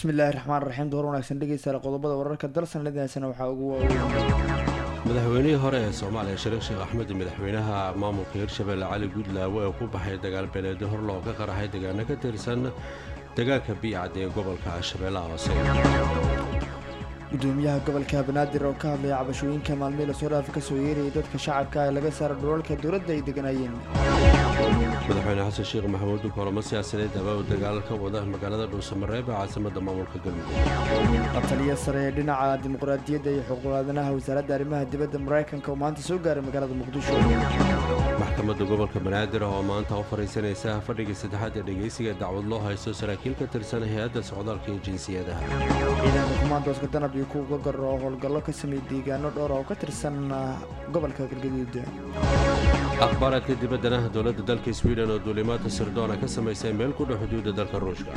bismillaahi raxmaan raxiim door wanaagsan dhegeystayaal qodobada wararka dalsan ladaasana waxaa ugu waaweyn madaxweynihii hore ee soomaaliya shariif sheekh axmed iyo madaxweynaha maamulka hirshabelle cali guudlaawe oo ku baxay dagaal beeleedyo hor looga qaraxay deegaano ka tirsan deegaanka biicad ee gobolka shabeellaha hoose gudoomiyaha gobolka banaadir oo ka hadlaya cabashooyinka maalmihii lasoo dhaafa kasoo yeerayay dadka shacabka ee laga saara dhulalka dowladda ay deganayeen madaxweyne xasan sheekh maxamuud kulamo siyaasadeed abaa dagaal ka wada magaalada dhuusamareeb ee caasimada maamulka galmudug la taliya sare ee dhinaca dimuqraadiyadda iyo xuquuqaadanaha wasaaradda arrimaha dibadda maraykanka oo maanta soo gaaray magaalada muqdisho maxkamadda gobolka banaadir oo maanta u fadhiisanaysa fadhigii saddexaad ee dhegeysiga dacwad loo haysto saraakiil ka tirsan hay-adda socdaalka iyo jinsiyadaha ciidanka kumaandooska danab iyo kuwa gogor oo howlgallo ka sameeyey deegaano dhowr oo ka tirsan gobolka galgaduud akhbaaraadka dibaddana dowladda dalka swiden oo duulimaadka sirdoona ka samaysay meel ku dhow xuduudda dalka ruushka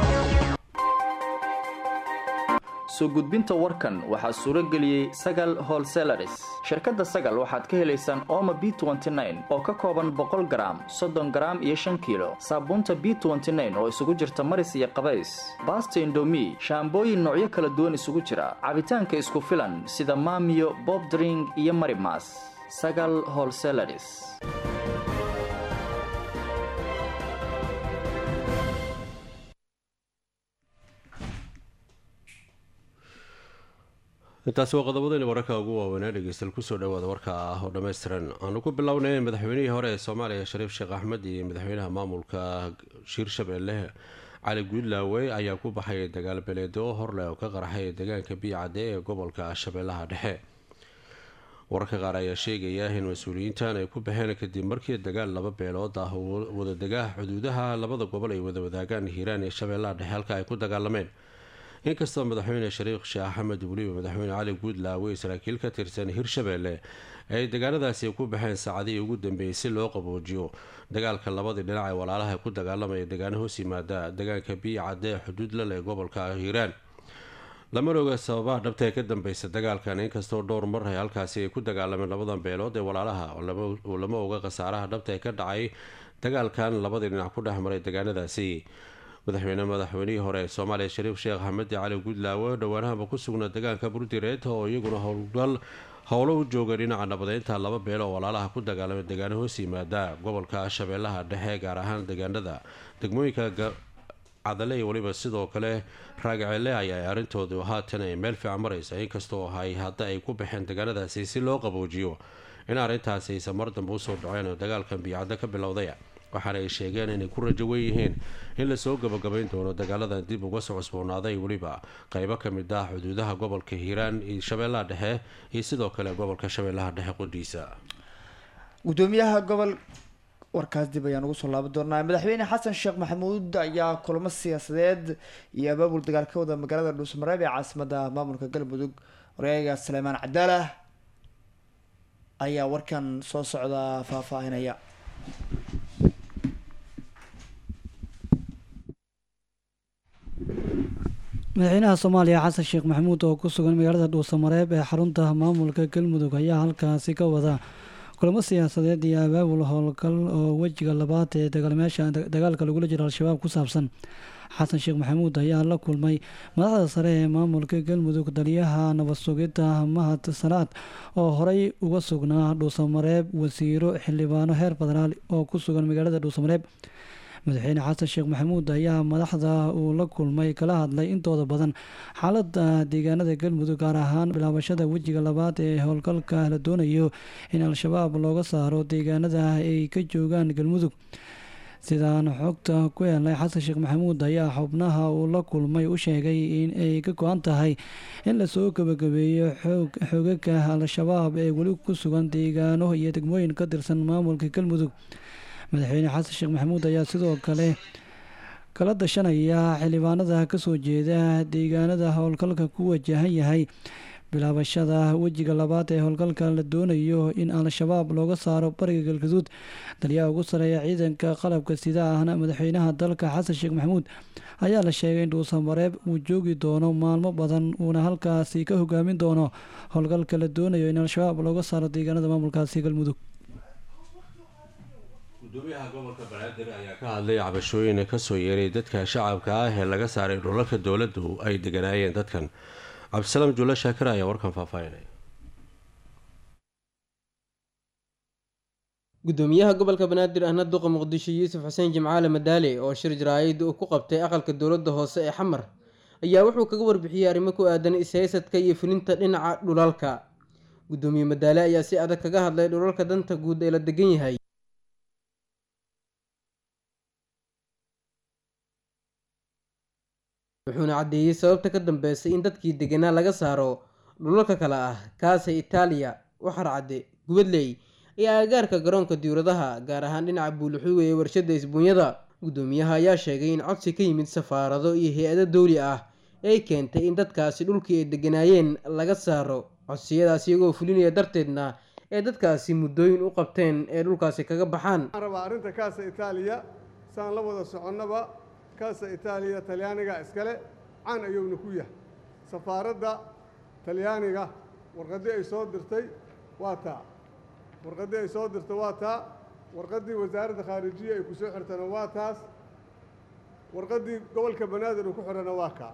soo gudbinta warkan waxaa suuro geliyey sagal holselaris shirkadda sagal waxaad ka helaysaan ooma b oo ka kooban boqol garaam soddon garaam iyo shan kiilo saabuunta b oo isugu jirta maris iyo qabays baasta indomi shaambooyin noocyo kala duwan isugu jira cabitaanka isku filan sida maamiyo bobdring iyo marimas sagal holselaris intaasi waa qodobadayna wararka ugu waaweynaa dhegeystayaal kusoo dhawaada warka ah oo dhammaystiran aanu ku bilownay madaxweynihii hore ee soomaaliya shariif sheekh axmed iyo madaxweynaha maamulka hiirshabelle cali guudlaawe ayaa ku baxay dagaal beleedo horleh oo ka qaraxay deegaanka biicade ee gobolka shabeellaha dhexe wararka qaar ayaa sheegaya in mas-uuliyiintan ay ku baxeen kadib markii dagaal laba beelood ah wadadegaha xuduudaha labada gobol ay wada wadaagaan hiiraan iyo shabeellaha dhexe halka ay ku dagaalameen inkastoo madaxweyne shariikh sheekh axmed weliba madaxweyne cali guudlaawe saraakiil ka tirsan hirshabelle ay deegaanadaasi ku baxeen saacadihii ugu dambeeyey si loo qaboojiyo dagaalka labadii dhinac ee walaalaha ku dagaalamaya deegaano hoos yimaada deegaanka biicade ee xuduud la leh gobolka hiiraan lamana oga sababaha dhabta ee ka dambeysa dagaalkan inkastoo dhowr mar ay halkaasi ay ku dagaalameen labadan beelood ee walaalaha oo lama oga khasaaraha dhabta ee ka dhacay dagaalkan labadii dhinac ku dhex maray deegaanadaasi madaxweyne madaxweynihii hore ee soomaaliya shariif sheekh axmed cali guudlaawe dhowaanahaba ku sugnaa deegaanka burdireed oo iyaguna howlgal howlo u jooga dhinaca nabadeynta laba beelo oo walaalaha ku dagaalamay deegaano hoos yimaada gobolka shabeellaha dhexe gaar ahaan deegaanada degmooyinka cadale iyo weliba sidoo kale raagacele ayaa arrintoodu haatan ay meel fiican maraysa inkastoo ay hadda ay ku baxeen deegaanadaasi si loo qaboojiyo in arrintaasi aysan mar dambe usoo dhaceen oo dagaalkan biicaddo ka bilowday waxaana ay sheegeen inay ku rajo wen yihiin in lasoo gabagabayn doono dagaaladan dib uga soo cusboonaaday weliba qeybo ka mid ah xuduudaha gobolka hiiraan iyo shabeellaha dhexe iyo sidoo kale gobolka shabeellaha dhexe qudhiisa gudoomiyaha gobol warkaas dib ayaan ugu soo laaban doonaa madaxweyne xasan sheekh maxamuud ayaa kulamo siyaasadeed iyo abaabul dagaal ka wada magaalada dhuusamareeb ee caasimada maamulka galmudug waryaga saleymaan cadaalah ayaa warkan soo socda faahfaahinaya madaxweynaha soomaaliya xasan sheekh maxamuud oo ku sugan magaalada dhuusamareeb ee xarunta maamulka galmudug ayaa halkaasi ka wada kulamo siyaasadeed iyo abaabul howlgal oo wejiga labaad ee dagaalmeesha dagaalka lagula jiro al-shabaab ku saabsan xasan sheekh maxamuud ayaa la kulmay madaxda sare ee maamulka galmudug taliyaha nabad sugidda mahad salaad oo horey uga sugnaa dhuusamareeb wasiiro xildhibaano heer federaal oo ku sugan magaalada dhuusamareeb madaxweyne xasan sheekh maxamuud ayaa madaxda uu la kulmay kala hadlay intooda badan xaalada deegaanada galmudug gaar ahaan bilaabashada wejiga labaad ee howlgalka la doonayo in al-shabaab looga saaro deegaanada ay ka joogaan galmudug sidaan xogta ku helnay xasan sheekh maxamuud ayaa xubnaha uu la kulmay u sheegay in ay ka go-an tahay in lasoo gabagabeeyo xoogaga al-shabaab ee weli ku sugan deegaano iyo degmooyin ka tirsan maamulka galmudug madaxweyne xasan sheekh maxamuud ayaa sidoo kale kala dashanaya xildhibaanada kasoo jeeda deegaanada howlgalka ku wajahan yahay bilaabashada wejiga labaad ee howlgalka la doonayo in al-shabaab looga saaro bariga galgaduud taliyaha ugu sareeya ciidanka qalabka sida ahna madaxweynaha dalka xasan sheekh maxamuud ayaa la sheegay in dhuusamareeb uu joogi doono maalmo badan uuna halkaasi ka hogaamin doono howlgalka la doonayo in al-shabaab looga saaro deegaanada maamulkaasi galmudug gudoomiyaha gobolka banaadir ayaa ka hadlay cabashooyin kasoo yeeray dadka shacabka ah ee laga saaray dhulalka dowladdu ay deganaayeen dadkan cabdisalaam juulle shaakir ayaa warkan faahfaahinaya gudoomiyaha gobolka banaadir ahna duqa muqdisho yuusuf xuseen jimcaale madaale oo shir jaraa'id uu ku qabtay aqalka dowladda hoose ee xamar ayaa wuxuu kaga warbixiyey arrimo ku aadan is-haysadka iyo fulinta dhinaca dhulalka gudoomiye madaale ayaa si adag kaga hadlay dhulalka danta guud ee la degan yahay wuxuuna caddeeyey sababta ka dambeysay in dadkii deganaa laga saaro dhulalka kale ah kaasa itaaliya waxar cadde gubadley iyo agagaarka garoonka diwladaha gaar ahaan dhinaca buuluxuuga ee warshada isbuunyada gudoomiyaha ayaa sheegay in codsi ka yimid safaarado iyo hay-ado dowli ah ay keentay in dadkaasi dhulkii ay deganaayeen laga saaro codsiyadaas iyagoo fulinaya darteedna ee dadkaasi muddooyin u qabteen ee dhulkaasi kaga baxaan waxaan rabaa arrinta kaasa itaaliya saan la wada soconnaba kaasa itaaliya talyaaniga iskale caan ayuuna ku yahay safaaradda talyaaniga warqaddii ay soo dirtay waa taa warqaddii ay soo dirtay waa taa warqaddii wasaaradda khaarijiya ay ku soo xirtana waa taas warqaddii gobolka banaadir uu ku xidhana waa kaa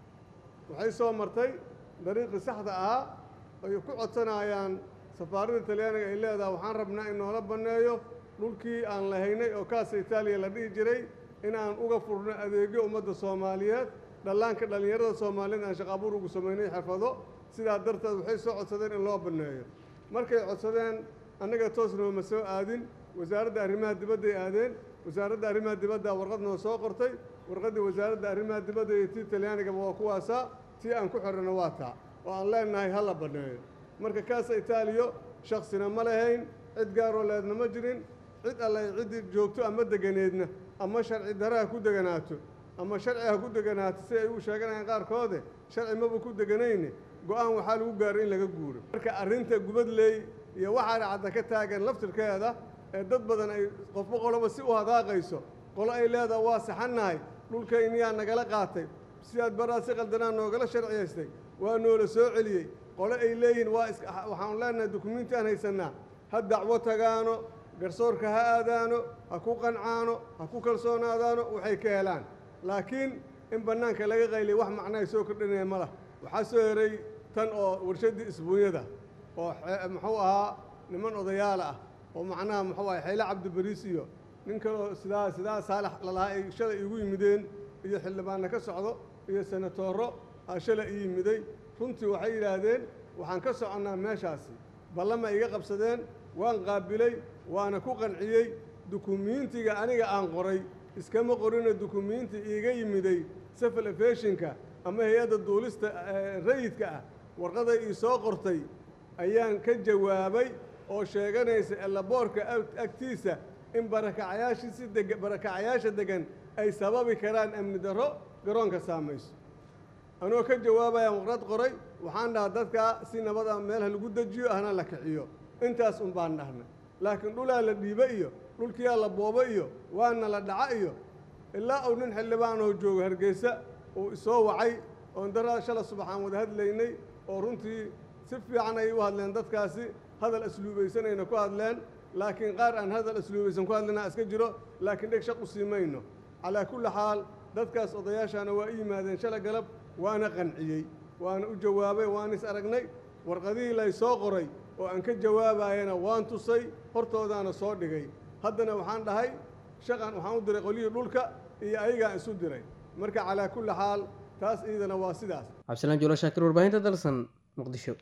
waxay soo martay dariiqii saxda ahaa ay ku codsanayaan safaaradda talyaaniga ay leedahay waxaan rabnaa in noola banneeyo dhulkii aan lahaynay oo kaasa itaaliya la dhihi jiray in aan uga furno adeegyo ummadda soomaaliyeed dhallaanka dhallinyarada soomaaliyeed aan shaqaabuur ugu samaynay xirfado sidaa darteed waxay soo codsadeen in loo banneeyo markay codsadeen annaga toos nooma soo aadin wasaaradda arrimaha dibadday aadeen wasaaradda arrimaha dibadda warqad noo soo qortay warqaddii wasaaradda arrimaha dibadda iyo tii talyaanigaba waa kuwaasaa tii aan ku xidhana waa taa oo aan leenahay ha la banneeyo marka kaasa itaaliyo shaksina ma lahayn cid gaaroo leedna ma jirin cid alle ciddii joogto ama deganeedna ama sharci dare ha ku deganaato ama sharci ha ku deganaato si ay u sheeganayaan qaarkoode sharci maba ku deganayne go-aan waxaa lagu gaaray in laga guuro marka arrinta gubadley iyo waxaana cadda ka taagan laftirkeeda ee dad badan ay qofba qoloba si u hadaaqayso qolo ay leedaha waa saxannahay dhulkayniyaa nagala qaatay sidaad baraa si qaldanaa noogala sharciyaystay waa noola soo celiyey qole ay leeyihiin waa is waxaanu leenahay dukumiinti aan haysannaa ha dacwo tagaano garsoorka ha aadaano ha ku qancaano ha ku kalsoonaadaano waxay ka helaan laakiin in bannaanka laga qaylay wax macnahay soo kordhinaya ma lah waxaa soo heray tan oo warshaddii isbuunyada oo muxuu ahaa niman odayaal ah oo macnaha muxuu ahay xayle cabdibariis iyo nin kaleo sidaa sidaa saalax lalahaa ay shalay iigu yimideen iyo xildhibaanna ka socdo iyo senatooro aa shalay ii yimiday runtii waxay yidhaahdeen waxaan ka soconnaa meeshaasi ballama iga qabsadeen waan qaabilay waana ku qanciyey dukumiintiga aniga aan qoray iskama qorino dukumiinti iiga yimiday safal efeshinka ama hay-adda duulista rayidka ah warqaday ii soo qortay ayaan ka jawaabay oo sheeganaysa elaboorka agtiisa in barakacayaashiisi deg barakacayaasha degan ay sababi karaan amni darro garoonka saamayso anoo ka jawaabayaan warqad qoray waxaan dhahaa dadkaa si nabada meelha lagu dejiyo ahna la kiciyo intaas un baan dhahnay laakiin dhulaa la dhiibo iyo dhulkiyaa la boobo iyo waana la dhaca iyo ilaa uu nin xildhibaanoo joogo hargeysa uu isoo wacay oon daraa shala subaxaan wada hadlaynay oo runtii si fiican ayay u hadleen dadkaasi hadal asluubaysanayna ku hadleen laakiin qaar aan hadal asluubaysan ku hadlina iska jiro laakiin dheg shaq u sii mayno calaa kulli xaal dadkaas odayaashaana waa i yimaadeen shala galab waana qanciyey waana u jawaabay waan is aragnay warqadihii lay soo qoray oo aan ka jawaabayana waan tusay hortoodaana soo dhigay haddana waxaan dhahay shaqan waxaan u diray qolyihii dhulka iyo ayagaan isu diray marka calaa kulli xaal taas iidana waa sidaas cabdisalaan juulo shaakir warbaahinta dalsan muqdisho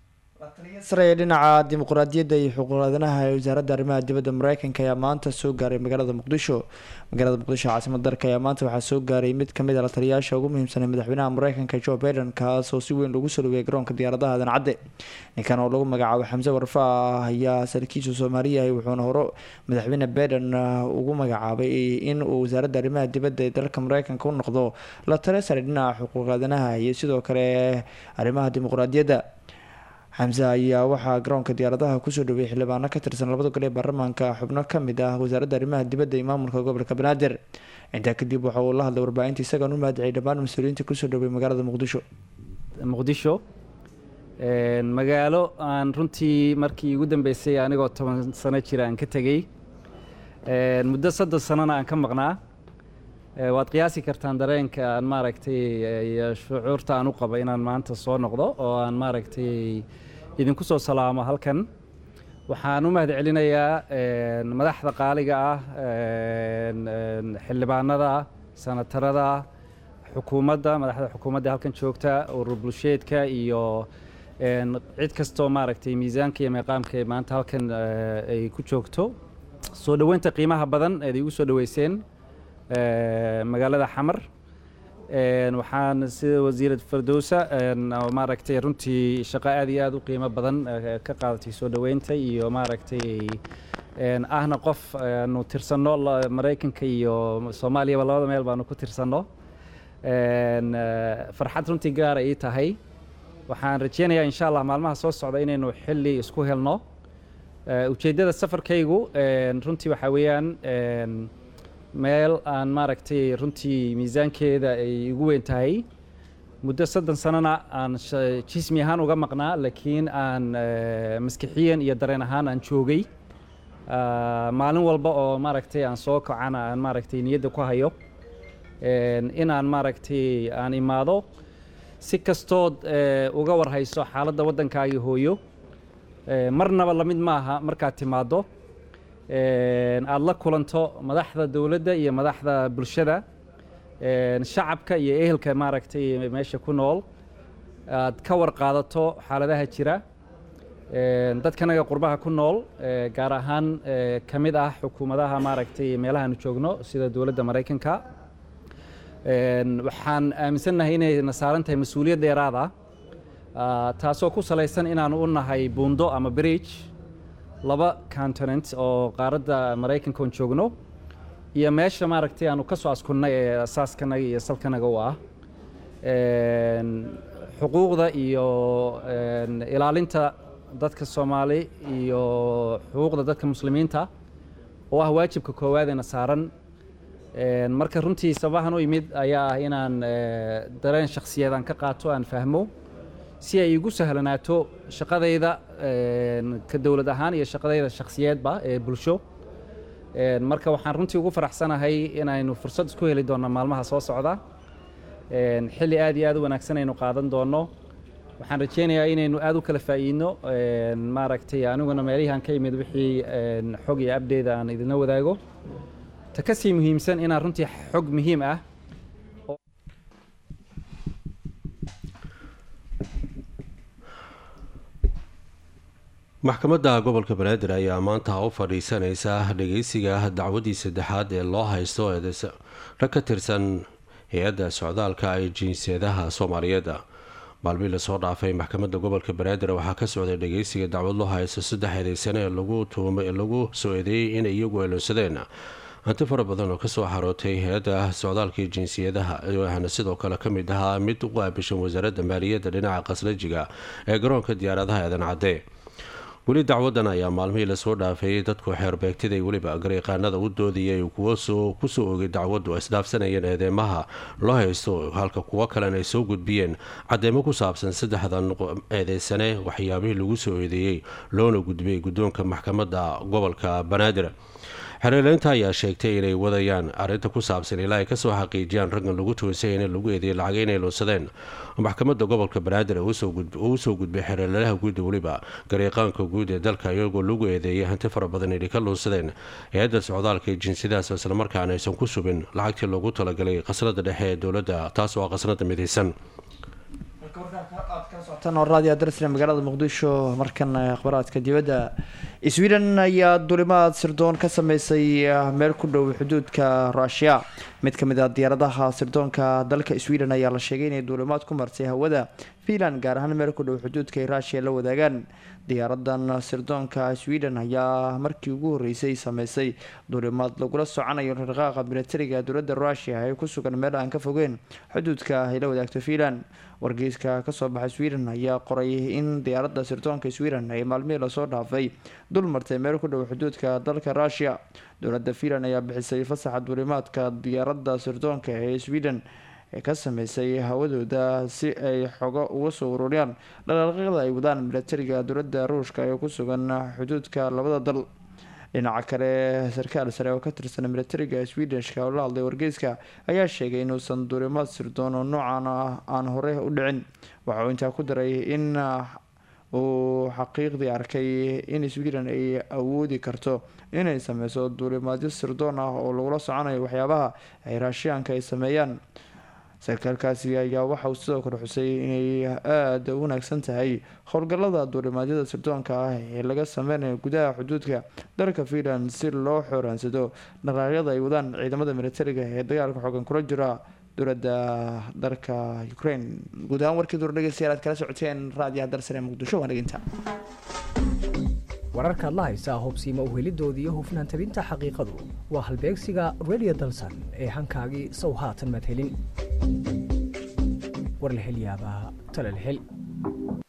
saraya dhinaca dimuqraadiyadda iyo xuquuqaadanaha ee wasaaradda arrimaha dibadda mareykanka ayaa maanta soo gaaray magaalada muqdisho magaalada muqdisho caasimad dalka ayaa maanta waxaa soo gaaray mid kamid a la taliyayaasha ugu muhiimsanay madaxweynaha mareykanka joe biden kaas oo si weyn lagu soo dhaweeyay garoonka diyaaradaha aadan cadde ninkan oo lagu magacaabo xamse warfa ayaa sarkiisu soomaaliyahay wuxuuna hore madaxweyne biden ugu magacaabay in uu wasaaradda arrimaha dibadda ee dalka mareykanka u noqdo la taliya sare dhinaca xuquuqaadanaha iyo sidoo kale arrimaha dimuqraadiyadda xamse ayaa waxaa garoonka diyaaradaha kusoo dhaweeyay xildhibaano ka tirsan labada gol ee baarlamaanka xubno kamid ah wasaaradda arrimaha dibadda iyo maamulka gobolka banaadir intaa kadib waxa uu la hadlay warbaahinta isagaan u mahadciyay dhammaan mas-uuliyiinta kusoo dhaweeyay magaalada muqdisho muqdisho magaalo aan runtii markii ugu dambeysay anigoo toban sano jira aan ka tegey muddo soddon sanona aan ka maqnaa waad qiyaasi kartaan dareenka aan maaragtay iyo shucuurta aan u qabo inaan maanta soo noqdo oo aan maaragtay idinku soo salaamo halkan waxaan u mahad celinayaa madaxda qaaliga ah xildhibaanada sanatarada xukuumadda madaxda xukuumadda halkan joogta urur bulsheedka iyo cid kastoo maaragtay miisaanka iyo meeqaamka ee maanta halkan ay ku joogto soo dhoweynta qiimaha badan eed igu soo dhoweyseen magaalada xamar waxaan sida wasiirad fardowsa maaragtay runtii shaqo aad iyo aad u qiimo badan ka qaadatay soo dhoweynta iyo maaragtay ahna qof aanu tirsanno maraykanka iyo soomaaliyaba labada meel baanu ku tirsanno farxad runtii gaara ii tahay waxaan rajeynayaa insha allah maalmaha soo socda inaynu xilli isku helno ujeeddada safarkaygu runtii waxaa weeyaan meel aan maaragtay runtii miisaankeeda ay igu weyn tahay muddo soddon sanona aan jismi ahaan uga maqnaa laakiin aan maskixiyan iyo dareen ahaan aan joogay maalin walba oo maaragtay aan soo kacana aan maaragtay niyadda ku hayo in aan maaragtay aan imaado si kastood uga warhayso xaaladda waddankaagii hooyo marnaba lamid maaha markaad timaaddo aada la kulanto madaxda dowladda iyo madaxda bulshada shacabka iyo ehelka maaragtay meesha ku nool aad ka warqaadato xaaladaha jira dadkanaga qurbaha ku nool gaar ahaan ka mid ah xukuumadaha maaragtay meelahaanu joogno sida dowladda maraykanka waxaan aaminsannahay inayna saaran tahay mas-uuliyad dheeraad ah taasoo ku salaysan inaanu u nahay buundo ama bridge laba continent oo qaaradda maraykanka on joogno iyo meesha maaragtay aanu ka soo askunnay ee asaaskanaga iyo salkanaga u ah xuquuqda iyo ilaalinta dadka soomaali iyo xuquuqda dadka muslimiinta oo ah waajibka koowaadena saaran marka runtii sabahan u imid ayaa ah inaan dareen shakhsiyeed aan ka qaato aan fahmo si ay igu sahlanaato shaqadayda ka dowlad ahaan iyo shaqadayda shakhsiyeedba ee bulsho marka waxaan runtii ugu faraxsanahay inaynu fursad isku heli doonno maalmaha soo socda xilli aad iyo aad u wanaagsan aynu qaadan doonno waxaan rajeynayaa inaynu aad u kala faa'iidno maaragtay aniguna meelihii aan ka imid wixii xog iyo abdeeda aan idinla wadaago ta ka sii muhiimsan inaan runtii xog muhiim ah maxkamadda gobolka banaadir ayaa maanta u fadhiisanaysa dhageysiga dacwadii saddexaad ee loo haysto rag ka tirsan hay-adda socdaalka ee jinsiyadaha soomaaliyeed maalmihii lasoo dhaafay maxkamadda gobolka banaadir waxaa ka socday dhageysiga dacwad loo haysto saddex eedeysane ee lagu tuumay lagu soo eedeeyey inay iyagu eeloonsadeen hanti fara badan oo kasoo xarootay hay-adda socdaalka iyo jinsiyadaha waxaana sidoo kale ka mid ahaa mid u qaabishan wasaaradda maaliyadda dhinaca khasrajiga ee garoonka diyaaradaha eedan cadde weli dacwadan ayaa maalmihii lasoo dhaafay dadku xeerbeegtiday weliba garyaqaanada u doodayay kuwo kusoo ogay dacwaddu isdhaafsanayeen eedeymaha loo haysto halka kuwo kalena ay soo gudbiyeen cadeymo ku saabsan saddexdan eedeysane waxyaabihii lagu soo eedeeyey loona gudbiyey guddoonka maxkamadda gobolka banaadir xereeleynta ayaa sheegtay inay wadayaan arrinta ku saabsan ilaa ay kasoo xaqiijiyaan raggan lagu toosay in lagu eedeeyay lacag inay loonsadeen maxkamadda gobolka banaadir uu usoo gudbay xereelalaha guudda weliba garyaqaanka guud ee dalka iyagoo lagu eedeeyay hanti fara badan inay ka loonsadeen hay-adda socdaalka ee jinsiyadahaas islamarkaana aysan ku subin lacagtii loogu talagalay khasnada dhexe ee dowladda taas oo ah khasnada midaysan raadiyo darsna magaalada muqdisho markan akhbaraadka dibadda sweden ayaa dulimaad sirdoon ka sameysay meel ku dhow xuduudka rushia mid ka mid ah diyaaradaha sirdoonka dalka sweden ayaa la sheegay inay duulimaad ku martay hawada finland gaar ahaan meel ku dhow xuduudka ay rushia la wadaagaan diyaaradan sirdoonka sweden ayaa markii ugu horeysay sameysay duulimaad lagula soconayo rarqaaqa militariga dowladda rushia ee ku sugan meel aan ka fogeen xuduudka ay la wadaagto finland wargeyska kasoo baxay sweden ayaa qoray in diyaaradda sirdoonka sweden ay maalmihii lasoo dhaafay dul martay meel ku dhow xuduudka dalka rushia dowladda finland ayaa bixisay fasaxa duulimaadka diyaaradda sirdoonka ee sweden ee ka sameysay hawadooda si ay xogo uga soo ururiyaan dhaqaaqyada ay wadaan militariga dowladda ruushka ee ku sugan xuduudka labada dal dhinaca kale sarkaal sare oo ka tirsan militariga swedishka oo la hadlay wargeyska ayaa sheegay inuusan duulimaad sirdoon oo noocan ah aan hore u dhicin waxa uu intaa ku daray in uu xaqiiqdii arkay in sweden ay awoodi karto inay sameyso duulimaadyo sirdoon ah oo lagula soconayo waxyaabaha ay raashiyaanka ay sameeyaan sarkaalkaasi ayaa waxa uu sidoo kale xusay inay aada u wanaagsan tahay howlgallada duulimaadyada sirdoonka ah ee laga sameynayo gudaha xuduudka dalka finland si loo xooraansado dhaqaaqyada ay wadaan ciidamada militariga ee dagaalka xoogan kula jira dowladda dalka ukraine guud ahaan warkii duur dhegeystayaal aad kala socoteen raadiyaha dalsare muqdisho waa dheginta wararka adla haysaa hubsiima uhelidoodii iyo hufnaan tabinta xaqiiqadu waa halbeegsiga radio dalsan ee hankaagii sow haatan madhelin war la hel yaabaa tala la hel